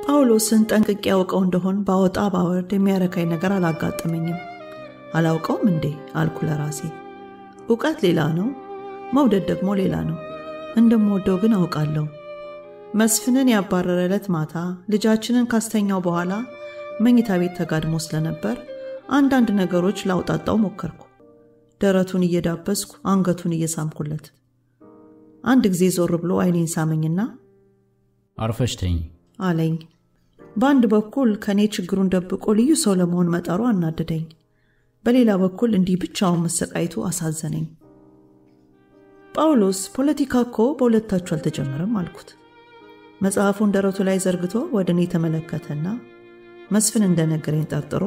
ጳውሎስን ጠንቅቄ ያውቀው እንደሆን ባወጣ ባወርድ የሚያረካኝ ነገር አላጋጠመኝም። አላውቀውም እንዴ አልኩ ለራሴ። እውቀት ሌላ ነው፣ መውደድ ደግሞ ሌላ ነው። እንደምወደው ግን አውቃለሁ። መስፍንን ያባረረ ዕለት ማታ ልጃችንን ካስተኛው በኋላ መኝታ ቤት ተጋድሞ ስለነበር አንዳንድ ነገሮች ላውጣጣው ሞከርኩ። ደረቱን እየዳበስኩ አንገቱን እየሳምኩለት አንድ ጊዜ ዞር ብሎ አይኔን ሳመኝና አርፈሽ ተኝ አለኝ። በአንድ በኩል ከእኔ ችግሩን ደብቆ ልዩ ሰው ለመሆን መጠሩ አናደደኝ። በሌላ በኩል እንዲህ ብቻውን መሰቃየቱ አሳዘነኝ። ጳውሎስ ፖለቲካ እኮ በሁለታችሁ አልተጀመረም አልኩት። መጽሐፉን ደረቱ ላይ ዘርግቶ ወደ እኔ ተመለከተና መስፍን እንደነገረኝ ጠርጥሮ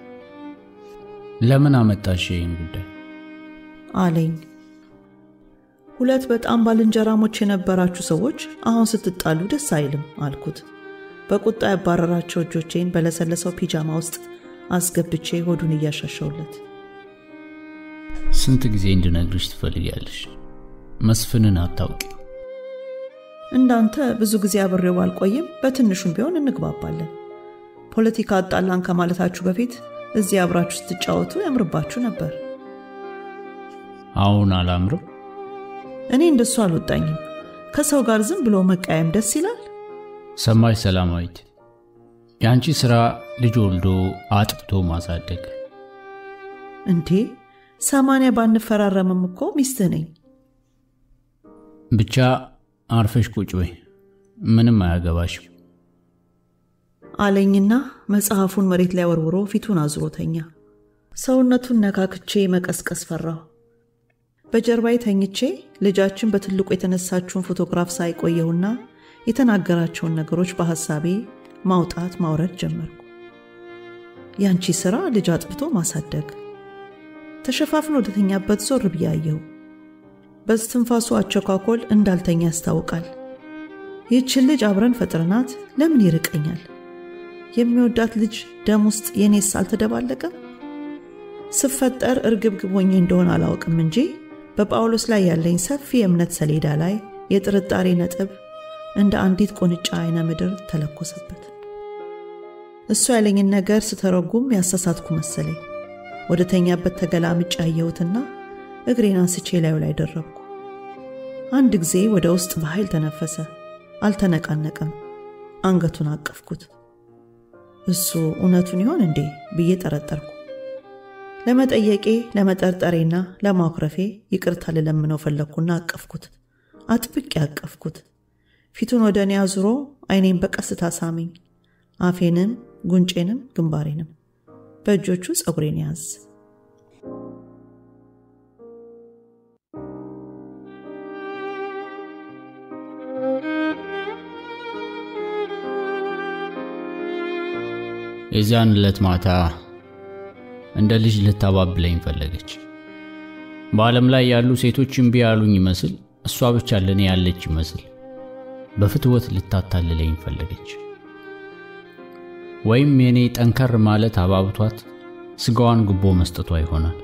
ለምን አመጣሽ ይህን ጉዳይ አለኝ። ሁለት በጣም ባልንጀራሞች የነበራችሁ ሰዎች አሁን ስትጣሉ ደስ አይልም አልኩት። በቁጣ ያባረራቸው እጆቼን በለሰለሰው ፒጃማ ውስጥ አስገብቼ ሆዱን እያሻሸውለት ስንት ጊዜ እንድነግርሽ ትፈልጊያለሽ? መስፍንን አታውቂ። እንዳንተ ብዙ ጊዜ አብሬው ባልቆይም በትንሹም ቢሆን እንግባባለን። ፖለቲካ አጣላን ከማለታችሁ በፊት እዚህ አብራችሁ ስትጫወቱ ያምርባችሁ ነበር። አሁን አላምርም? እኔ እንደሱ አልወጣኝም። ከሰው ጋር ዝም ብሎ መቃየም ደስ ይላል። ሰማሽ ሰላማዊት፣ የአንቺ ሥራ ልጅ ወልዶ አጥብቶ ማሳደግ። እንዴ ሰማንያ ባንፈራረምም እኮ ሚስትህ ነኝ። ብቻ አርፈሽ ቁጭ በይ፣ ምንም አያገባሽም አለኝና መጽሐፉን መሬት ላይ ወርውሮ ፊቱን አዙሮተኛ። ሰውነቱን ነካክቼ መቀስቀስ ፈራሁ። በጀርባዬ ተኝቼ ልጃችን በትልቁ የተነሳችውን ፎቶግራፍ ሳይቆየውና የተናገራቸውን ነገሮች በሐሳቤ ማውጣት ማውረድ ጀመርኩ። ያንቺ ሥራ ልጅ አጥብቶ ማሳደግ። ተሸፋፍኖ ወደተኛበት ዞር ብዬ አየሁ። በስትንፋሱ አቸኳኮል እንዳልተኛ ያስታውቃል። ይህችን ልጅ አብረን ፈጥረናት ለምን ይርቀኛል? የሚወዳት ልጅ ደም ውስጥ የኔስ አልተደባለቀም? ስፈጠር እርግብግብ ሆኜ እንደሆነ አላውቅም እንጂ በጳውሎስ ላይ ያለኝ ሰፊ የእምነት ሰሌዳ ላይ የጥርጣሬ ነጥብ እንደ አንዲት ቁንጫ አይነ ምድር ተለኮሰበት። እሱ ያለኝን ነገር ስተረጉም ያሳሳትኩ መሰለኝ። ወደ ተኛበት ተገላምጬ ያየሁትና እግሬን አንስቼ ላዩ ላይ ደረብኩ። አንድ ጊዜ ወደ ውስጥ በኃይል ተነፈሰ። አልተነቃነቀም። አንገቱን አቀፍኩት። እሱ እውነቱን ይሆን እንዴ ብዬ ጠረጠርኩ። ለመጠየቄ ለመጠርጠሬና ለማኩረፌ ይቅርታ ልለምነው ፈለግኩና አቀፍኩት። አጥብቄ አቀፍኩት። ፊቱን ወደ እኔ አዙሮ አይኔን በቀስታ ሳመኝ። አፌንም ጉንጬንም ግንባሬንም በእጆቹ ፀጉሬን ያዝ። የዚያን ዕለት ማታ እንደ ልጅ ልታባብለኝ ፈለገች። በዓለም ላይ ያሉ ሴቶች እምቢ ያሉኝ ይመስል እሷ ብቻ ለእኔ ያለች ይመስል በፍትወት ልታታልለኝ ፈለገች። ወይም የእኔ ጠንከር ማለት አባብቷት ስጋዋን ጉቦ መስጠቷ ይሆናል።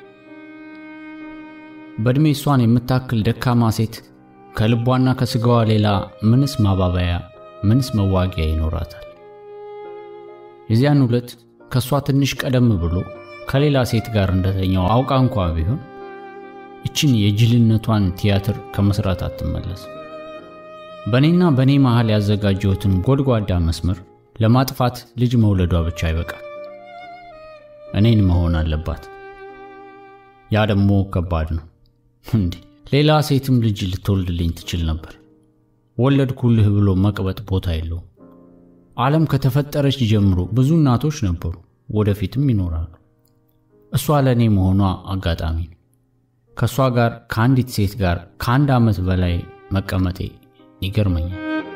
በዕድሜ እሷን የምታክል ደካማ ሴት ከልቧና ከስጋዋ ሌላ ምንስ ማባበያ ምንስ መዋጊያ ይኖራታል? የዚያን ዕለት ከእሷ ትንሽ ቀደም ብሎ ከሌላ ሴት ጋር እንደተኛው አውቃ እንኳ ቢሆን እችን የጅልነቷን ቲያትር ከመስራት አትመለስ። በእኔና በእኔ መሃል ያዘጋጀሁትን ጎድጓዳ መስመር ለማጥፋት ልጅ መውለዷ ብቻ አይበቃል፣ እኔን መሆን አለባት። ያ ደግሞ ከባድ ነው። እንዲህ ሌላ ሴትም ልጅ ልትወልድልኝ ትችል ነበር። ወለድኩልህ ብሎ መቅበጥ ቦታ የለውም። ዓለም ከተፈጠረች ጀምሮ ብዙ እናቶች ነበሩ፣ ወደፊትም ይኖራሉ። እሷ ለእኔ መሆኗ አጋጣሚ ነው። ከእሷ ጋር ከአንዲት ሴት ጋር ከአንድ ዓመት በላይ መቀመጤ ይገርመኛል።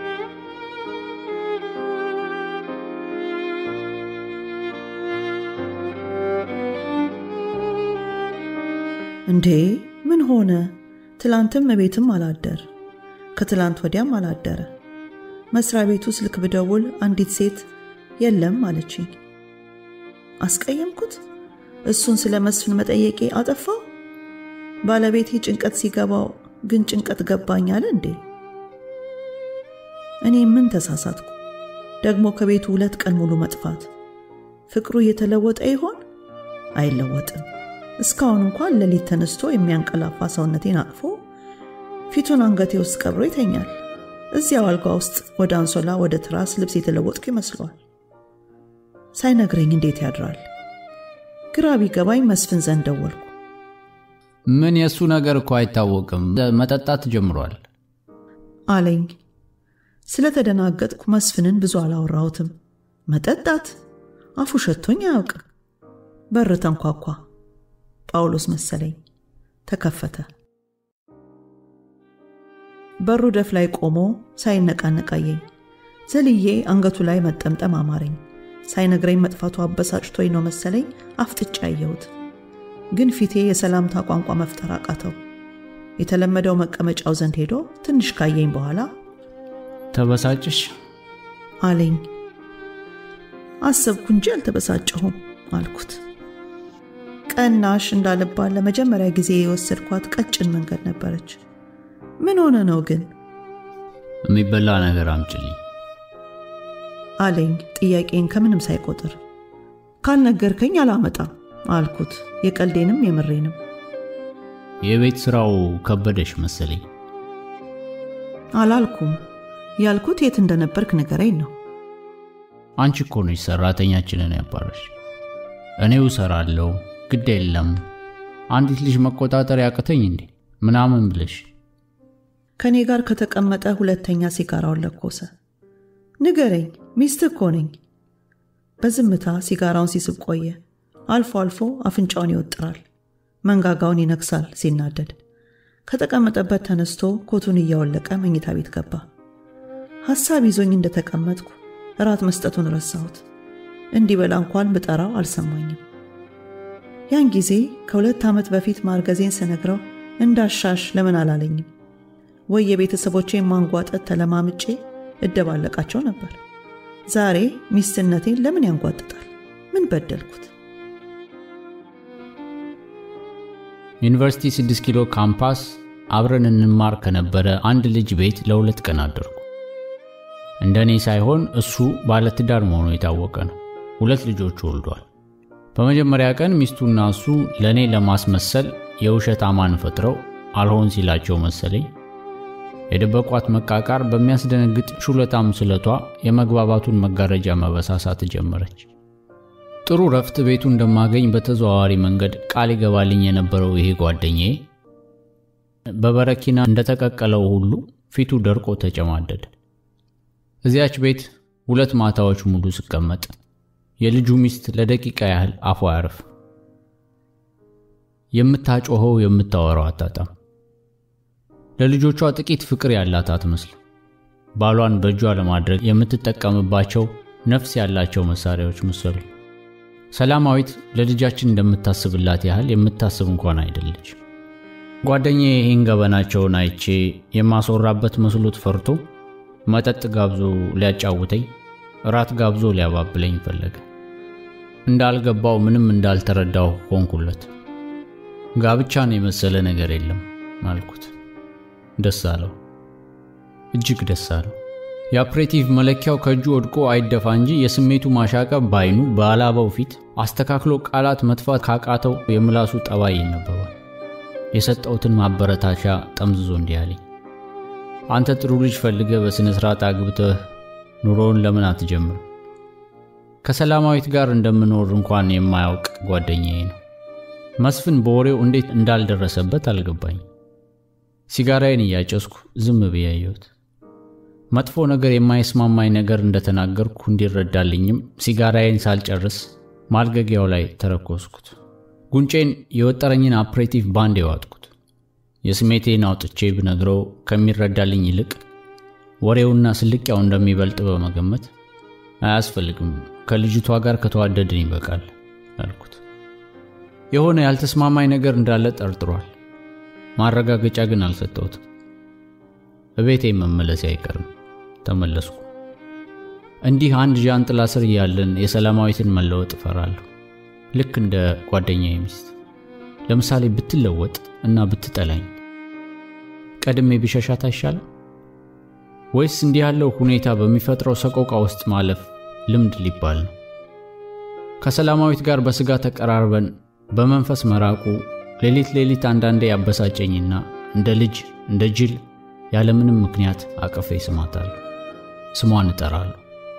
እንዴ ምን ሆነ? ትላንትም እቤትም አላደር፣ ከትላንት ወዲያም አላደረ። መስሪያ ቤቱ ስልክ ብደውል አንዲት ሴት የለም አለችኝ። አስቀየምኩት? እሱን ስለ መስፍን መጠየቄ አጠፋው? ባለቤቴ ጭንቀት ሲገባው ግን ጭንቀት ገባኝ አለ እንዴ? እኔ ምን ተሳሳትኩ? ደግሞ ከቤቱ ሁለት ቀን ሙሉ መጥፋት። ፍቅሩ እየተለወጠ ይሆን? አይለወጥም። እስካሁን እንኳን ሌሊት ተነስቶ የሚያንቀላፋ ሰውነቴን አቅፎ ፊቱን አንገቴ ውስጥ ቀብሮ ይተኛል። እዚያው አልጋ ውስጥ ወደ አንሶላ፣ ወደ ትራስ ልብስ የተለወጥኩ ይመስለዋል። ሳይነግረኝ እንዴት ያድራል? ግራ ቢገባኝ መስፍን ዘንድ ደወልኩ። ምን የእሱ ነገር እኮ አይታወቅም፣ መጠጣት ጀምሯል አለኝ። ስለተደናገጥኩ መስፍንን ብዙ አላወራሁትም። መጠጣት አፉ ሸቶኝ አያውቅም። በር ተንኳኳ። ጳውሎስ መሰለኝ። ተከፈተ። በሩ ደፍ ላይ ቆሞ ሳይነቃነቃየኝ ዘልዬ አንገቱ ላይ መጠምጠም አማረኝ። ሳይነግረኝ መጥፋቱ አበሳጭቶኝ ነው መሰለኝ አፍጥጫ አየሁት። ግን ፊቴ የሰላምታ ቋንቋ መፍጠር አቃተው። የተለመደው መቀመጫው ዘንድ ሄዶ ትንሽ ካየኝ በኋላ ተበሳጭሽ አለኝ። አሰብኩ እንጂ አልተበሳጨሁም አልኩት። ቀናሽ እንዳልባል ለመጀመሪያ ጊዜ የወሰድኳት ቀጭን መንገድ ነበረች። ምን ሆነ ነው ግን የሚበላ ነገር አምጭልኝ አለኝ ጥያቄን ከምንም ሳይቆጥር። ካልነገርከኝ አላመጣም አልኩት፣ የቀልዴንም የምሬንም። የቤት ስራው ከበደሽ መሰለኝ አላልኩም። ያልኩት የት እንደነበርክ ንገረኝ ነው። አንቺ እኮ ነሽ ሰራተኛችንን ያባረሽ። እኔው እሰራለሁ ግድ የለም አንዲት ልጅ መቆጣጠር ያቅተኝ እንዴ ምናምን ብለሽ ከእኔ ጋር ከተቀመጠ ሁለተኛ ሲጋራውን ለኮሰ። ንገረኝ፣ ሚስትህ እኮ ነኝ። በዝምታ ሲጋራውን ሲስብ ቆየ። አልፎ አልፎ አፍንጫውን ይወጥራል፣ መንጋጋውን ይነክሳል ሲናደድ። ከተቀመጠበት ተነስቶ ኮቱን እያወለቀ መኝታ ቤት ገባ። ሐሳብ ይዞኝ እንደተቀመጥኩ እራት መስጠቱን ረሳሁት። እንዲበላ እንኳን ብጠራው አልሰማኝም። ያን ጊዜ ከሁለት ዓመት በፊት ማርገዜን ስነግረው እንዳሻሽ ለምን አላለኝም? ወይ የቤተሰቦቼን ማንጓጠጥ ተለማምጬ እደባለቃቸው ነበር። ዛሬ ሚስትነቴን ለምን ያንጓጥጣል? ምን በደልኩት? ዩኒቨርሲቲ 6 ኪሎ ካምፓስ አብረን እንማር ከነበረ አንድ ልጅ ቤት ለሁለት ቀን አደርኩ። እንደኔ ሳይሆን እሱ ባለትዳር መሆኑ የታወቀ ነው። ሁለት ልጆች ወልዷል። በመጀመሪያ ቀን ሚስቱና እሱ ለእኔ ለማስመሰል የውሸት አማን ፈጥረው አልሆን ሲላቸው መሰለኝ የደበቋት መቃቃር በሚያስደነግጥ ሹለታም ስለቷ የመግባባቱን መጋረጃ መበሳሳት ጀመረች። ጥሩ ረፍት ቤቱ እንደማገኝ በተዘዋዋሪ መንገድ ቃል ይገባልኝ የነበረው ይሄ ጓደኛዬ በበረኪና እንደተቀቀለው ሁሉ ፊቱ ደርቆ ተጨማደደ። እዚያች ቤት ሁለት ማታዎች ሙሉ ስቀመጥ የልጁ ሚስት ለደቂቃ ያህል አፏ አያርፍ። የምታጮኸው የምታወራው አታጣም። ለልጆቿ ጥቂት ፍቅር ያላት አትመስል። ባሏን በእጇ ለማድረግ የምትጠቀምባቸው ነፍስ ያላቸው መሳሪያዎች መሰሉ። ሰላማዊት ለልጃችን እንደምታስብላት ያህል የምታስብ እንኳን አይደለች። ጓደኛዬ ይህን ገበናቸውን አይቼ የማስወራበት መስሎት ፈርቶ መጠጥ ጋብዞ ሊያጫውተኝ፣ እራት ጋብዞ ሊያባብለኝ ፈለገ። እንዳልገባው ምንም እንዳልተረዳው ሆንኩለት። ጋብቻን የመሰለ ነገር የለም አልኩት። ደስ አለው፣ እጅግ ደስ አለው። የአፕሬቲቭ መለኪያው ከእጁ ወድቆ አይደፋ እንጂ የስሜቱ ማሻቀብ በአይኑ በአላባው ፊት አስተካክሎ ቃላት መጥፋት ካቃተው የምላሱ ጠባይ ይነበባል። የሰጠውትን ማበረታቻ ጠምዝዞ እንዲህ አለኝ፣ አንተ ጥሩ ልጅ ፈልገ በሥነ ሥርዓት አግብተህ ኑሮውን ለምን አትጀምር? ከሰላማዊት ጋር እንደምኖር እንኳን የማያውቅ ጓደኛዬ ነው። መስፍን በወሬው እንዴት እንዳልደረሰበት አልገባኝ። ሲጋራዬን እያጨስኩ ዝም ብዬ አየሁት። መጥፎ ነገር የማይስማማኝ ነገር እንደተናገርኩ እንዲረዳልኝም ሲጋራዬን ሳልጨርስ ማልገጊያው ላይ ተረኮስኩት። ጉንጬን የወጠረኝን አፕሬቲቭ ባንድ የዋጥኩት። የስሜቴን አውጥቼ ብነግረው ከሚረዳልኝ ይልቅ ወሬውና ስልቅያው እንደሚበልጥ በመገመት አያስፈልግም፣ ከልጅቷ ጋር ከተዋደድን ይበቃል አልኩት። የሆነ ያልተስማማኝ ነገር እንዳለ ጠርጥሯል። ማረጋገጫ ግን አልሰጠሁትም። እቤቴ መመለሴ አይቀርም። ተመለስኩ። እንዲህ አንድ ዣንጥላ ስር እያለን የሰላማዊትን መለወጥ እፈራለሁ። ልክ እንደ ጓደኛዬ ሚስት። ለምሳሌ ብትለወጥ እና ብትጠላኝ ቀድሜ ቢሸሻት አይሻልም? ወይስ እንዲህ ያለው ሁኔታ በሚፈጥረው ሰቆቃ ውስጥ ማለፍ ልምድ ሊባል ነው? ከሰላማዊት ጋር በሥጋ ተቀራርበን በመንፈስ መራቁ ሌሊት ሌሊት አንዳንዴ ያበሳጨኝና እንደ ልጅ እንደ ጅል ያለምንም ምክንያት አቅፌ ስማታለሁ፣ ስሟን እጠራለሁ።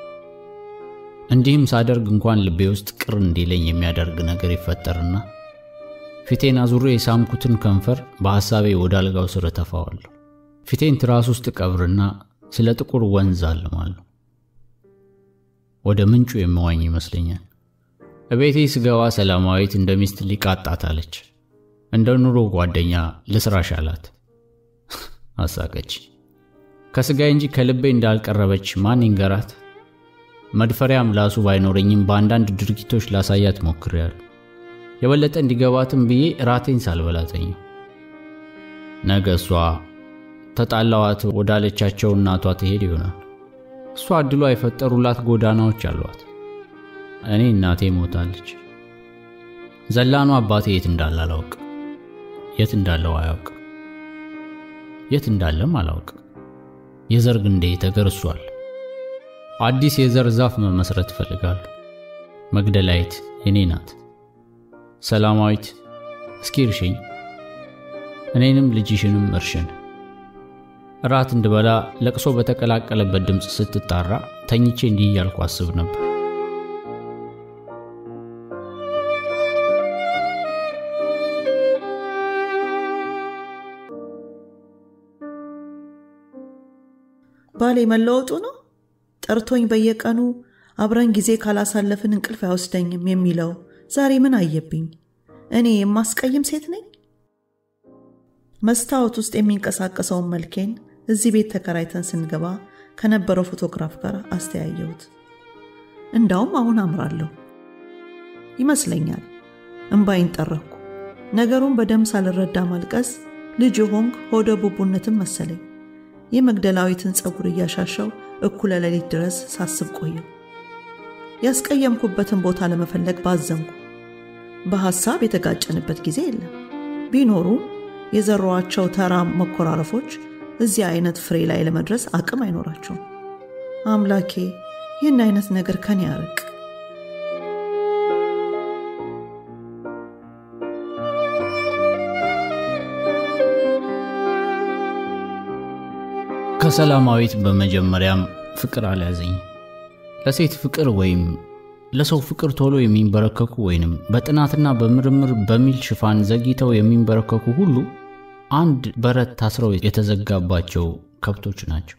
እንዲህም ሳደርግ እንኳን ልቤ ውስጥ ቅር እንዲለኝ የሚያደርግ ነገር ይፈጠርና ፊቴን አዙሬ የሳምኩትን ከንፈር በሐሳቤ ወደ አልጋው ስር እተፋዋለሁ። ፊቴን ትራስ ውስጥ ቀብርና ስለ ጥቁር ወንዝ አልማለሁ። ወደ ምንጩ የምዋኝ ይመስለኛል። እቤቴ ስገባ ሰላማዊት እንደ ሚስት ሊቃጣት አለች። እንደ ኑሮ ጓደኛ ልስራሽ አላት። አሳቀች። ከሥጋዬ እንጂ ከልቤ እንዳልቀረበች ማን ይንገራት? መድፈሪያ ምላሱ ባይኖረኝም በአንዳንድ ድርጊቶች ላሳያት ሞክሬያለሁ። የበለጠ እንዲገባትም ብዬ ራቴን ሳልበላተኝው ነገ እሷ ተጣላዋት ወዳለቻቸው እናቷ ትሄድ ይሆናል። እሷ እድሏ የፈጠሩላት ጎዳናዎች አሏት። እኔ እናቴ ሞታለች። ዘላኑ አባቴ የት እንዳለ አላውቅም። የት እንዳለው አያውቅም። የት እንዳለም አላውቅም። የዘር ግንዴ ተገርሷል። አዲስ የዘር ዛፍ መመስረት እፈልጋለሁ። መግደላዊት የኔ ናት። ሰላማዊት እስኪ እርሽኝ፣ እኔንም ልጅሽንም እርሽን። እራት እንድበላ ለቅሶ በተቀላቀለበት ድምፅ ስትጣራ ተኝቼ እንዲህ እያልኩ አስብ ነበር። ባሌ መለወጡ ነው። ጠርቶኝ በየቀኑ አብረን ጊዜ ካላሳለፍን እንቅልፍ አይወስደኝም የሚለው ዛሬ ምን አየብኝ? እኔ የማስቀይም ሴት ነኝ? መስታወት ውስጥ የሚንቀሳቀሰውን መልኬን እዚህ ቤት ተከራይተን ስንገባ ከነበረው ፎቶግራፍ ጋር አስተያየሁት። እንዳውም አሁን አምራለሁ ይመስለኛል። እምባይን ጠረኩ። ነገሩን በደንብ ሳልረዳ ማልቀስ ልጅ ሆንክ ሆደ ቡቡነትን መሰለኝ። የመግደላዊትን ፀጉር እያሻሻው እኩለ ሌሊት ድረስ ሳስብ ቆየው። ያስቀየምኩበትን ቦታ ለመፈለግ ባዘንኩ። በሐሳብ የተጋጨንበት ጊዜ የለም። ቢኖሩ የዘሯቸው ተራ መኮራረፎች እዚህ አይነት ፍሬ ላይ ለመድረስ አቅም አይኖራቸውም። አምላኬ ይህን አይነት ነገር ከኔ ያርቅ። ከሰላማዊት በመጀመሪያም ፍቅር አልያዘኝም። ለሴት ፍቅር ወይም ለሰው ፍቅር ቶሎ የሚንበረከኩ ወይንም በጥናትና በምርምር በሚል ሽፋን ዘግይተው የሚንበረከኩ ሁሉ አንድ በረት ታስረው የተዘጋባቸው ከብቶች ናቸው።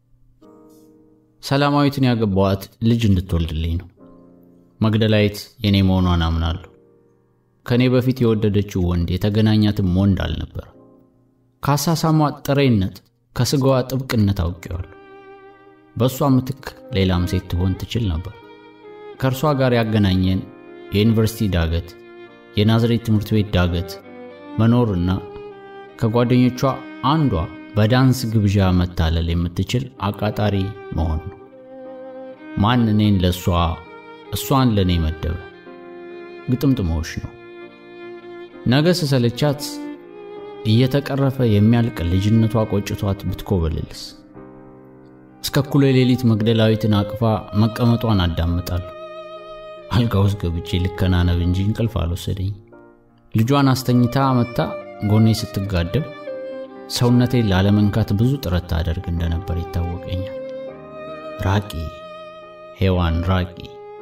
ሰላማዊትን ያገባዋት ልጅ እንድትወልድልኝ ነው። መግደላዊት የኔ መሆኗን አምናለሁ። ከእኔ በፊት የወደደችው ወንድ የተገናኛትም ወንድ አልነበር። ከአሳሳሟ ጥሬነት ከስጋዋ ጥብቅነት አውቄዋለሁ። በእሷ ምትክ ሌላም ሴት ትሆን ትችል ነበር። ከእርሷ ጋር ያገናኘን የዩኒቨርሲቲ ዳገት፣ የናዝሬት ትምህርት ቤት ዳገት መኖርና ከጓደኞቿ አንዷ በዳንስ ግብዣ መታለል የምትችል አቃጣሪ መሆን ነው። ማን እኔን ለእሷ እሷን ለእኔ መደበ? ግጥምጥሞሽ ነው። ነገ ስሰለቻት እየተቀረፈ የሚያልቅ ልጅነቷ ቆጭቷት ብትኮበልልስ? እስከ እኩለ ሌሊት መግደላዊትን አቅፋ መቀመጧን አዳምጣለሁ። አልጋ ውስጥ ገብቼ ልከናነብ እንጂ እንቅልፍ አልወሰደኝ። ልጇን አስተኝታ መታ ጎኔ ስትጋደም ሰውነቴን ላለመንካት ብዙ ጥረት ታደርግ እንደነበር ይታወቀኛል። ራቂ ሔዋን ራቂ።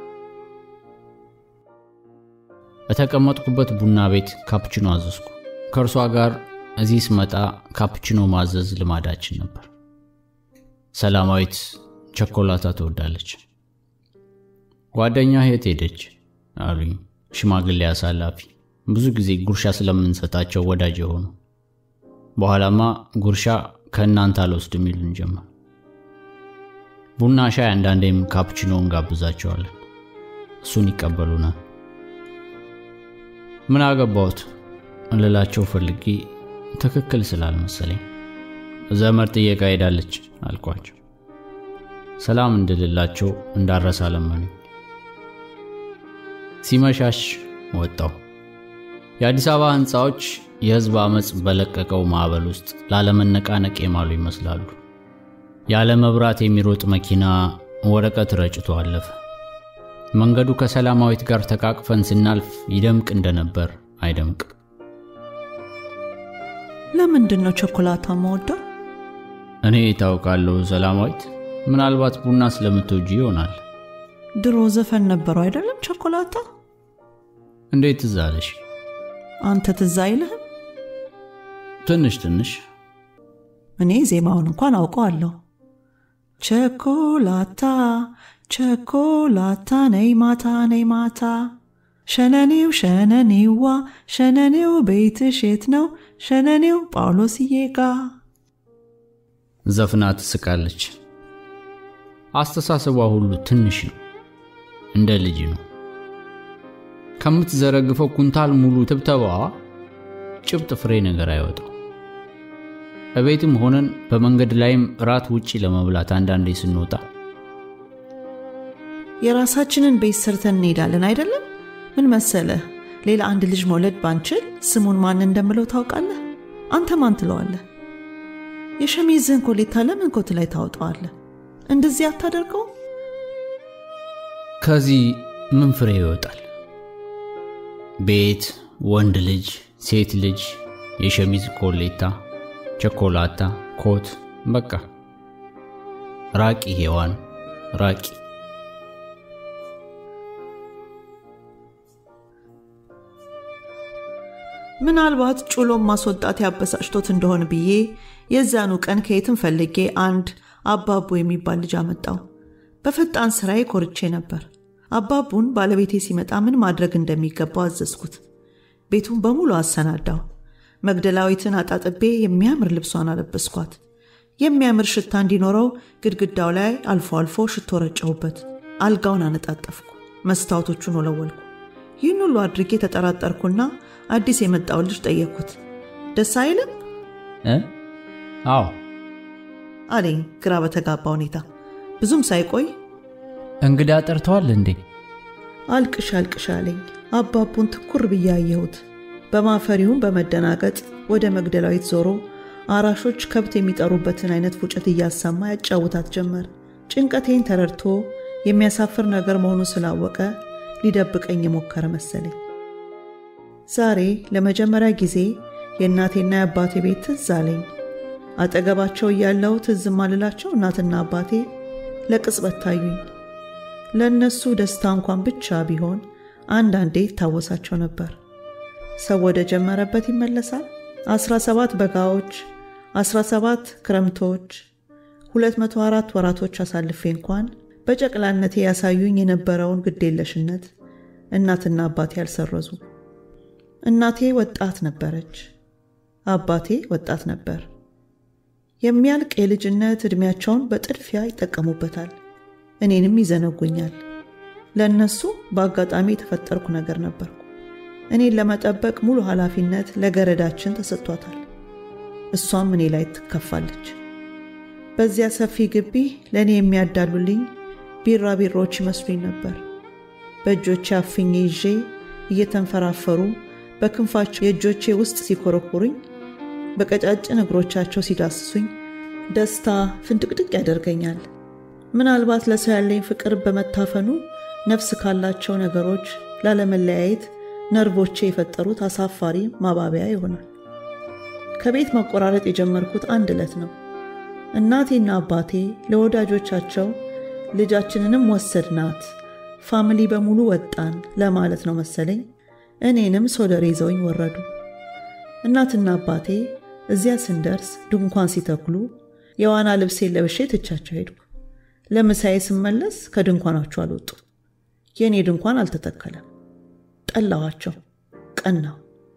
በተቀመጥኩበት ቡና ቤት ካፕችኖ አዘዝኩ። ከእርሷ ጋር እዚህ ስመጣ ካፕችኖ ማዘዝ ልማዳችን ነበር። ሰላማዊት ቸኮላታ ትወዳለች። ጓደኛ የት ሄደች አሉኝ ሽማግሌ አሳላፊ፣ ብዙ ጊዜ ጉርሻ ስለምንሰጣቸው ወዳጅ የሆኑ በኋላማ ጉርሻ ከእናንተ አልወስድም ይሉን ጀመር። ቡና ሻይ፣ አንዳንዴም ካፕቺኖ እንጋብዛቸዋለን። እሱን ይቀበሉናል። ምን አገባሁት እንልላቸው ፈልጌ ትክክል ስላልመሰለኝ ዘመድ ጥየቃ ሄዳለች አልኳቸው። ሰላም እንድልላቸው እንዳረሳ ለመኑኝ። ሲመሻሽ ወጣው። የአዲስ አበባ ሕንፃዎች የሕዝብ ዓመፅ በለቀቀው ማዕበል ውስጥ ላለመነቃነቅ የማሉ ይመስላሉ። ያለ መብራት የሚሮጥ መኪና ወረቀት ረጭቶ አለፈ። መንገዱ ከሰላማዊት ጋር ተቃቅፈን ስናልፍ ይደምቅ እንደነበር አይደምቅም። ለምንድን ነው ቸኮላታ መወደው? እኔ ታውቃለሁ ሰላማዊት፣ ምናልባት ቡና ስለምትወጂ ይሆናል። ድሮ ዘፈን ነበረው አይደለም ቸኮላታ? እንዴት ትዝ አለሽ? አንተ ትዝ አይልህም? ትንሽ ትንሽ። እኔ ዜማውን እንኳን አውቀዋለሁ። ቸኮላታ ቸኮላታ ነይ ማታ ነይ ማታ ሸነኔው ሸነኔዋ ሸነኔው ቤትሽ የት ነው? ሸነኔው ጳውሎስዬ ጋ ዘፍና ትስቃለች። አስተሳሰቧ ሁሉ ትንሽ ነው፣ እንደ ልጅ ነው። ከምትዘረግፈው ኩንታል ሙሉ ትብተባዋ ጭብጥ ፍሬ ነገር አይወጣው። በቤትም ሆነን በመንገድ ላይም ራት ውጪ ለመብላት አንዳንዴ ስንወጣ የራሳችንን ቤት ሰርተን እንሄዳለን አይደለም? ምን መሰለህ፣ ሌላ አንድ ልጅ መውለድ ባንችል ስሙን ማን እንደምለው ታውቃለህ? አንተ ማን ትለዋለህ? የሸሚዝህን ኮሌታ ለምን ኮት ላይ ታወጣዋለህ? እንደዚህ አታደርገው? ከዚህ ምን ፍሬ ይወጣል? ቤት፣ ወንድ ልጅ፣ ሴት ልጅ፣ የሸሚዝ ኮሌታ፣ ቸኮላታ፣ ኮት፣ በቃ ራቂ ሔዋን ራቂ። ምናልባት ጩሎም ማስወጣት ያበሳጭቶት እንደሆን ብዬ የዛኑ ቀን ከየትም ፈልጌ አንድ አባቡ የሚባል ልጅ አመጣው። በፈጣን ስራዬ ኮርቼ ነበር። አባቡን ባለቤቴ ሲመጣ ምን ማድረግ እንደሚገባው አዘዝኩት። ቤቱን በሙሉ አሰናዳው። መግደላዊትን አጣጥቤ የሚያምር ልብሷን አለበስኳት። የሚያምር ሽታ እንዲኖረው ግድግዳው ላይ አልፎ አልፎ ሽቶ ረጨሁበት። አልጋውን አነጣጠፍኩ፣ መስታወቶቹን ወለወልኩ። ይህን ሁሉ አድርጌ ተጠራጠርኩና አዲስ የመጣውን ልጅ ጠየቅኩት። ደስ አይልም እ አዎ አለኝ ግራ በተጋባ ሁኔታ። ብዙም ሳይቆይ እንግዳ ጠርተዋል እንዴ? አልቅሽ አልቅሽ አለኝ። አባቡን ትኩር ብዬ አየሁት። በማፈሪውም በመደናገጥ ወደ መግደላዊት ዞሮ አራሾች ከብት የሚጠሩበትን አይነት ፉጨት እያሰማ ያጫውታት ጀመር። ጭንቀቴን ተረድቶ የሚያሳፍር ነገር መሆኑን ስላወቀ ሊደብቀኝ የሞከረ መሰለኝ። ዛሬ ለመጀመሪያ ጊዜ የእናቴና የአባቴ ቤት ትዝ አለኝ። አጠገባቸው እያለው ትዝ ማልላቸው እናትና አባቴ ለቅጽበት ታዩኝ። ለእነሱ ደስታ እንኳን ብቻ ቢሆን አንዳንዴ ይታወሳቸው ነበር። ሰው ወደ ጀመረበት ይመለሳል። 17 በጋዎች፣ 17 ክረምቶች፣ 204 ወራቶች አሳልፌ እንኳን በጨቅላነቴ ያሳዩኝ የነበረውን ግዴለሽነት እናትና አባቴ አልሰረዙ። እናቴ ወጣት ነበረች፣ አባቴ ወጣት ነበር። የሚያልቅ የልጅነት ዕድሜያቸውን በጥድፊያ ይጠቀሙበታል፣ እኔንም ይዘነጉኛል። ለእነሱ በአጋጣሚ የተፈጠርኩ ነገር ነበርኩ። እኔን ለመጠበቅ ሙሉ ኃላፊነት ለገረዳችን ተሰጥቷታል። እሷም እኔ ላይ ትከፋለች። በዚያ ሰፊ ግቢ ለእኔ የሚያዳሉልኝ ቢራቢሮዎች ይመስሉኝ ነበር። በእጆቼ አፍኜ ይዤ እየተንፈራፈሩ በክንፋቸው የእጆቼ ውስጥ ሲኮረኩሩኝ፣ በቀጫጭን እግሮቻቸው ሲዳስሱኝ ደስታ ፍንድቅድቅ ያደርገኛል። ምናልባት ለሰው ያለኝ ፍቅር በመታፈኑ ነፍስ ካላቸው ነገሮች ላለመለያየት ነርቮቼ የፈጠሩት አሳፋሪ ማባቢያ ይሆናል። ከቤት መቆራረጥ የጀመርኩት አንድ ዕለት ነው። እናቴና አባቴ ለወዳጆቻቸው ልጃችንንም ወሰድናት፣ ፋሚሊ በሙሉ ወጣን ለማለት ነው መሰለኝ እኔንም ሶደር ይዘውኝ ወረዱ። እናትና አባቴ እዚያ ስንደርስ ድንኳን ሲተክሉ የዋና ልብሴን ለብሼ ትቻቸው ሄድኩ። ለምሳዬ ስመለስ ከድንኳናቸው አልወጡ። የእኔ ድንኳን አልተተከለም። ጠላኋቸው፣ ቀናው።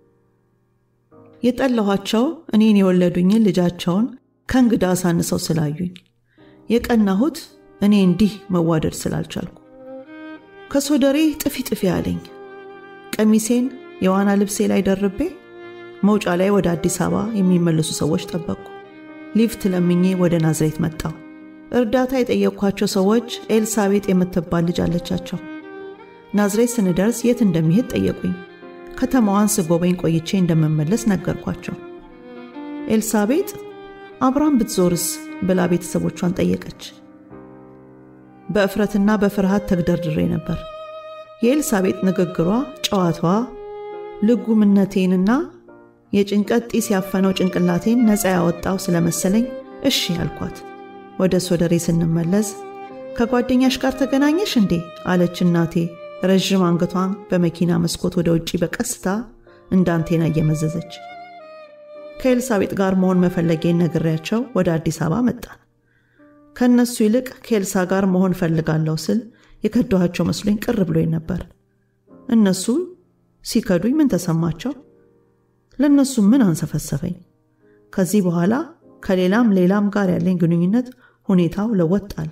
የጠላኋቸው እኔን የወለዱኝን ልጃቸውን ከእንግዳ አሳንሰው ስላዩኝ፣ የቀናሁት እኔ እንዲህ መዋደድ ስላልቻልኩ። ከሶደሬ ጥፊ ጥፊ አለኝ። ቀሚሴን የዋና ልብሴ ላይ ደርቤ መውጫ ላይ ወደ አዲስ አበባ የሚመለሱ ሰዎች ጠበቅኩ። ሊፍት ለምኜ ወደ ናዝሬት መጣሁ። እርዳታ የጠየቅኳቸው ሰዎች ኤልሳቤጥ የምትባል ልጅ አለቻቸው። ናዝሬት ስንደርስ የት እንደሚሄድ ጠየቁኝ። ከተማዋን ስጎበኝ ቆይቼ እንደምመለስ ነገርኳቸው። ኤልሳቤጥ አብራም ብትዞርስ ብላ ቤተሰቦቿን ጠየቀች። በእፍረትና በፍርሃት ተግደርድሬ ነበር። የኤልሳቤጥ ንግግሯ፣ ጨዋታዋ ልጉምነቴንና የጭንቀት ጢስ ያፈነው ጭንቅላቴን ነፃ ያወጣው ስለመሰለኝ እሺ ያልኳት። ወደ ሶደሬ ስንመለስ ከጓደኛሽ ጋር ተገናኘሽ እንዴ አለች እናቴ ረዥም አንገቷን በመኪና መስኮት ወደ ውጪ በቀስታ እንደ አንቴና እየመዘዘች። ከኤልሳቤጥ ጋር መሆን መፈለጌን ነግሬያቸው ወደ አዲስ አበባ መጣን። ከእነሱ ይልቅ ከኤልሳ ጋር መሆን ፈልጋለሁ ስል የከዳኋቸው መስሎኝ ቅር ብሎኝ ነበር። እነሱ ሲከዱኝ ምን ተሰማቸው? ለእነሱ ምን አንሰፈሰፈኝ? ከዚህ በኋላ ከሌላም ሌላም ጋር ያለኝ ግንኙነት ሁኔታው ለወጥ አለ።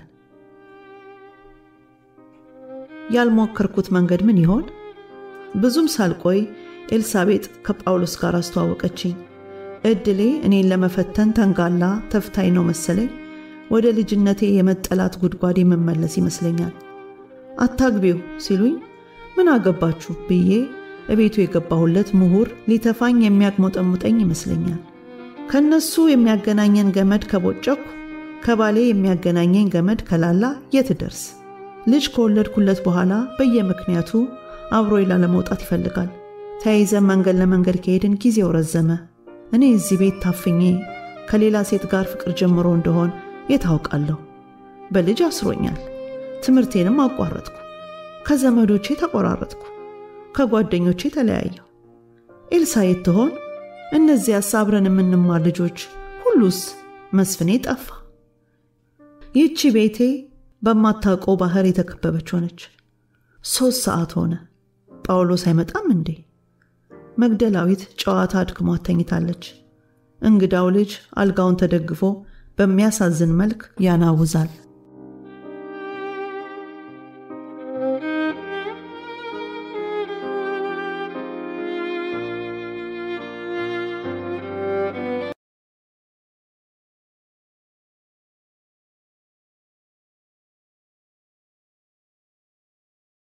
ያልሞከርኩት መንገድ ምን ይሆን? ብዙም ሳልቆይ ኤልሳቤጥ ከጳውሎስ ጋር አስተዋወቀችኝ። እድሌ እኔን ለመፈተን ተንጋላ ተፍታኝ ነው መሰለኝ። ወደ ልጅነቴ የመጠላት ጉድጓድ የምመለስ ይመስለኛል። አታግቢው ሲሉኝ ምን አገባችሁ ብዬ እቤቱ የገባሁለት ምሁር ሊተፋኝ የሚያግሞጠሙጠኝ ይመስለኛል። ከነሱ የሚያገናኘን ገመድ ከቦጨኩ ከባሌ የሚያገናኘኝ ገመድ ከላላ የት ደርስ? ልጅ ከወለድኩለት በኋላ በየምክንያቱ አብሮ ላለመውጣት ይፈልጋል። ተያይዘን መንገድ ለመንገድ ከሄድን ጊዜው ረዘመ። እኔ እዚህ ቤት ታፍኜ ከሌላ ሴት ጋር ፍቅር ጀምሮ እንደሆን የታውቃለሁ። በልጅ አስሮኛል። ትምህርቴንም አቋረጥኩ። ከዘመዶቼ ተቆራረጥኩ። ከጓደኞቼ ተለያየሁ። ኤልሳ የት ትሆን? እነዚያስ አብረን የምንማር ልጆች ሁሉስ? መስፍኔ ጠፋ። ይህቺ ቤቴ በማታውቀው ባህር የተከበበች ሆነች። ሦስት ሰዓት ሆነ። ጳውሎስ አይመጣም እንዴ? መግደላዊት ጨዋታ አድክሟት ተኝታለች። እንግዳው ልጅ አልጋውን ተደግፎ በሚያሳዝን መልክ ያናውዛል።